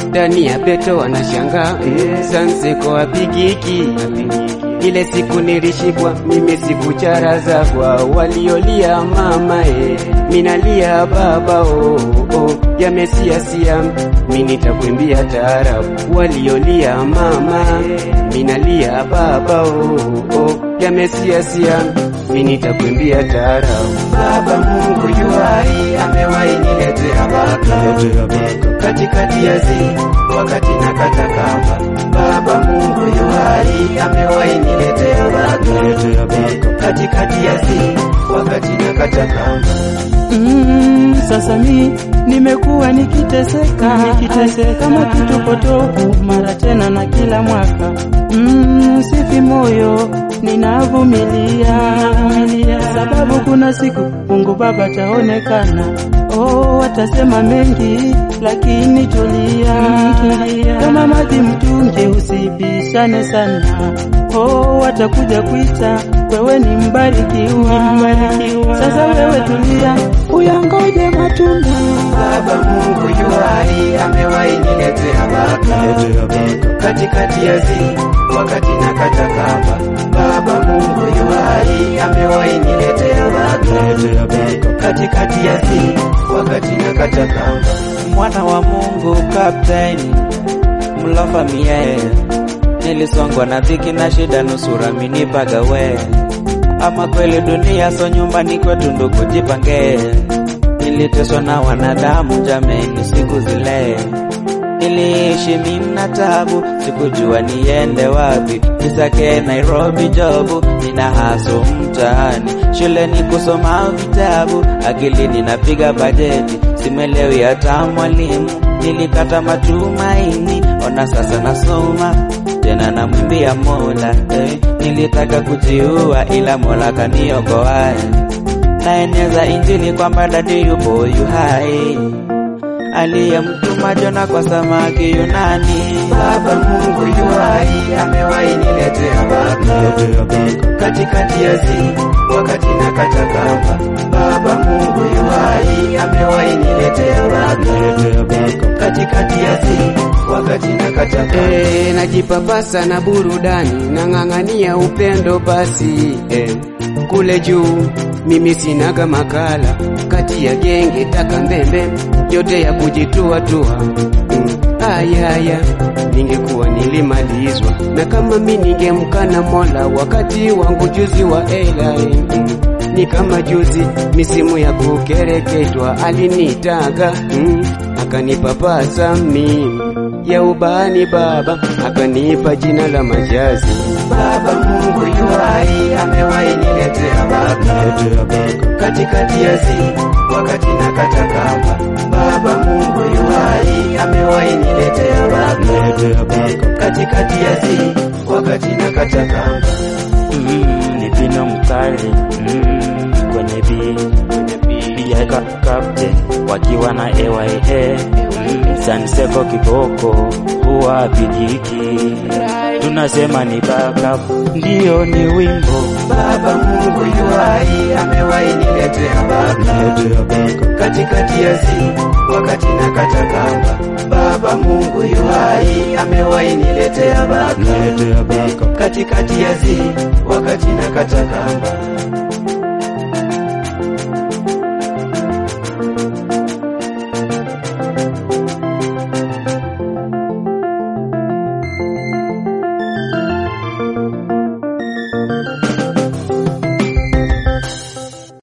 ndani ya beto wanashangaa sanseko apigiki ile siku nilishikwa mimi sikucharazagwa waliolia mama e, minalia baba o, o, yamesiasia mi nitakwimbia taarabu waliolia mama minalia baba o, o, yamesiasia mi nitakwimbia taarabu baba Mungu yuhai amewahi niletea baraka katikati ya zi wakati na katakamba baba Mungu yuhai amewahi niletea baraka katikati ya zi wakati na katakamba Mm, sasa mi nimekuwa nikiteseka nikiteseka kama kitu potofu mara tena na kila mwaka mm, sifi moyo ninavumilia sababu kuna siku Mungu Baba taonekana oh, watasema mengi lakini tulia, kama maji mtungi usibishane sana oh, watakuja kuita wewe ni mbarikiwa, sasa wewe tulia uyangoje matunda Baba Mungu yuhai amewahi niletea baraka katikati ya zi wakati na katakamba. Baba Mungu yuhai amewahi niletea baraka katikati ya zi wakati na katakamba. mwana wa Mungu kapteni mlofa mie nilisongwa na dhiki na shida nusura minipaga we ama kweli dunia so nyumbani kwetu ndugu jipange niliteswa na wanadamu jameni siku zile niliishi mina tabu sikujua niende wapi nisake Nairobi jobu nina haso mtaani shuleni kusoma vitabu akilini napiga bajeti simelewi hata mwalimu nilikata matumaini ona sasa nasoma tena namwimbia Mola eh, nilitaka kujiua ila Mola kaniokoa naeneza injili kwamba dadi yupo yu hai aliyemtuma Jona kwa samaki Yunani. Baba Mungu yuhai amewahi niletea baraka katikati ya zi wakati na katakamba. Baba Mungu yuhai amewahi niletea baraka katikati ya zi wakati na katakamba. Eh, najipapasa na burudani nang'ang'ania upendo basi eh, kule juu mimi sinaga makala kati ya genge taka mbembe yote ya kujitua tua mm. Ayaya, ningekuwa nilimalizwa na kama mi ningemkana Mola wakati wangu juzi wa ela mm. Ni kama juzi misimu ya kukereketwa alinitaga mm. Akanipapasa mimi ya ubani baba, akanipa jina la majazi. Baba Mungu yuhai amewahi niletea baraka katikati ya zi wakati na katakamba. Baba Mungu yuhai amewahi niletea baraka katikati ya zi wakati na katakamba. mm, ni pino mkali mm, kwenye bi pia ka captain wakiwa na AYA mm, Sanseko kiboko huwa pigiki tunasema ni backup ndiyo ni wimbo Baba Mungu yuhai amewahi niletea baraka katikati ya zi wakati na katakamba. Baba Mungu yuhai amewahi niletea baraka katikati ya zi wakati na katakamba.